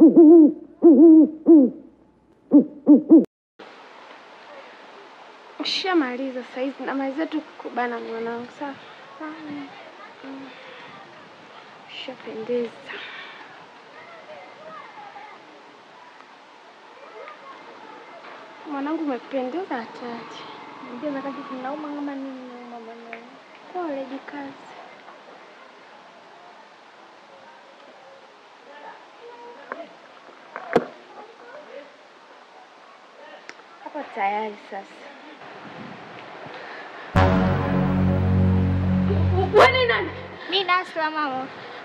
Ushamaliza saizi, namaliza tu kubana mwanangu. Sawa. Mm. Ushapendeza. Mwanangu umependeza hatari. Ndio wakati tunauma kama nini nauma mwanangu. Pole jikazi. Hapo tayari sasa. Wewe ni nani? Mimi Nasla mama.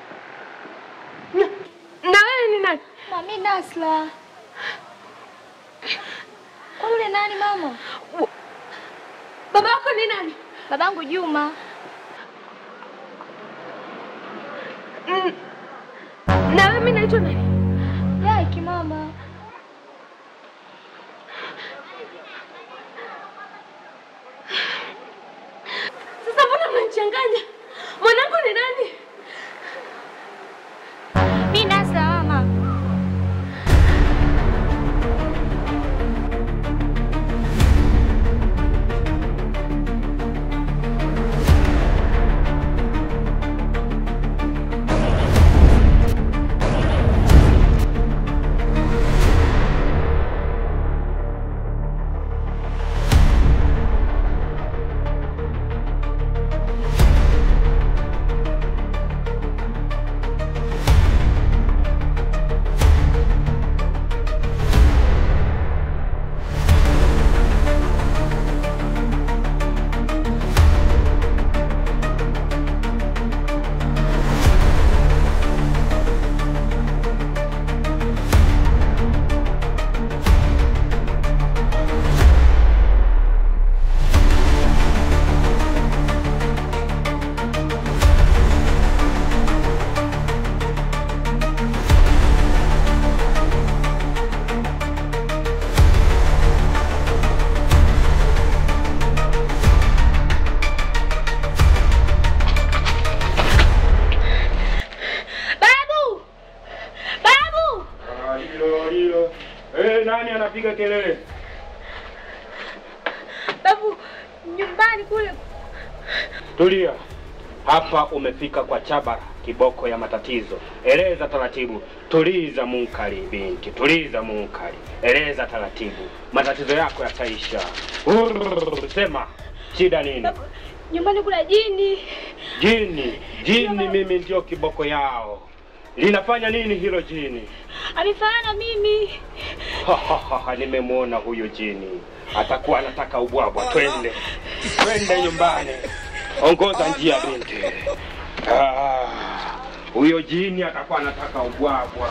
Na wewe ni nani? Mami Nasla. Kwa yule nani mama? Baba yako ni nani? Babangu Juma. Mm. Na wewe mimi naitwa nani? Yaki mama. Sasa mbona mnanichanganya? Mwanangu ni nani? Mimi Nasla mama. Babu! Babu! Ah, hilo hilo. Eh, nani anapiga kelele? Babu, nyumbani kule. Tulia. Hapa umefika kwa Chabara, kiboko ya matatizo. Eleza taratibu. Tuliza munkari binti, tuliza munkari. Eleza taratibu. Matatizo yako yataisha. Urr, Sema shida nini? Nyumbani kuna jini. Jini, jini mimi ndio kiboko yao. Linafanya nini hilo jini? Amefanana mimi. Ha, ha, ha, ha, nimemwona huyo jini atakuwa anataka ubwabwa. Twende, twende nyumbani, ongoza njia binti. Ah, huyo jini atakuwa anataka ubwabwa.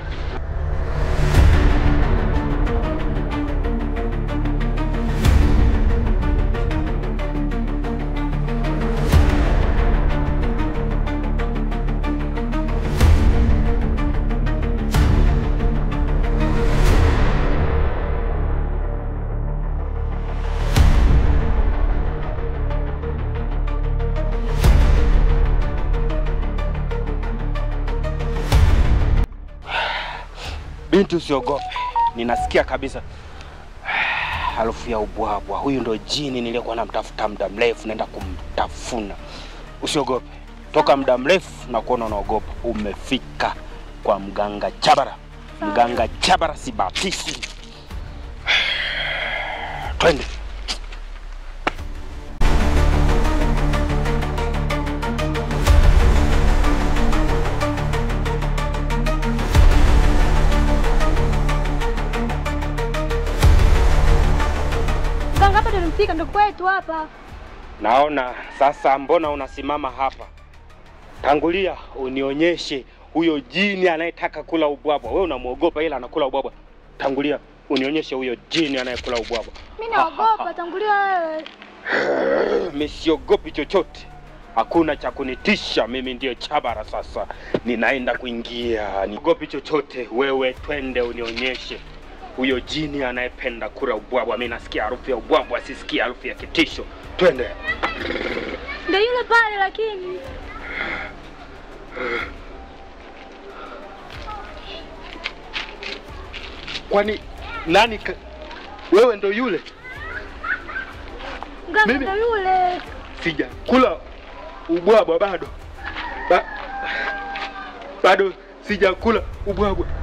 Binti, usiogope, ninasikia kabisa harufu ya ubwabwa. Huyu ndo jini niliyekuwa namtafuta muda mrefu, naenda kumtafuna. Usiogope, toka muda mrefu na kuona unaogopa. Umefika kwa mganga Chabara. Mganga Chabara si batisi. Twende. Mganga hapa tulimfika ndo kwetu hapa. Naona sasa, mbona unasimama hapa? Tangulia unionyeshe huyo jini anayetaka kula ubwabwa. Wewe unamwogopa ila anakula ubwabwa. Tangulia unionyeshe huyo jini anayekula ubwabwa. Mimi naogopa, tangulia wewe. Mimi siogopi chochote, hakuna cha kunitisha. Mimi ndiyo Chabara sasa, ninaenda kuingia. Niogopi chochote. Wewe twende unionyeshe huyo jini anayependa kula ubwabwa. Mimi nasikia harufu ya ubwabwa, sisikia harufu ya kitisho. Twende. Ndio yule pale lakini. Kwani nani ka... wewe ndo yule? Mganga Mimi- ndo yule. Sijakula ubwabwa bado ba... bado sijakula ubwabwa.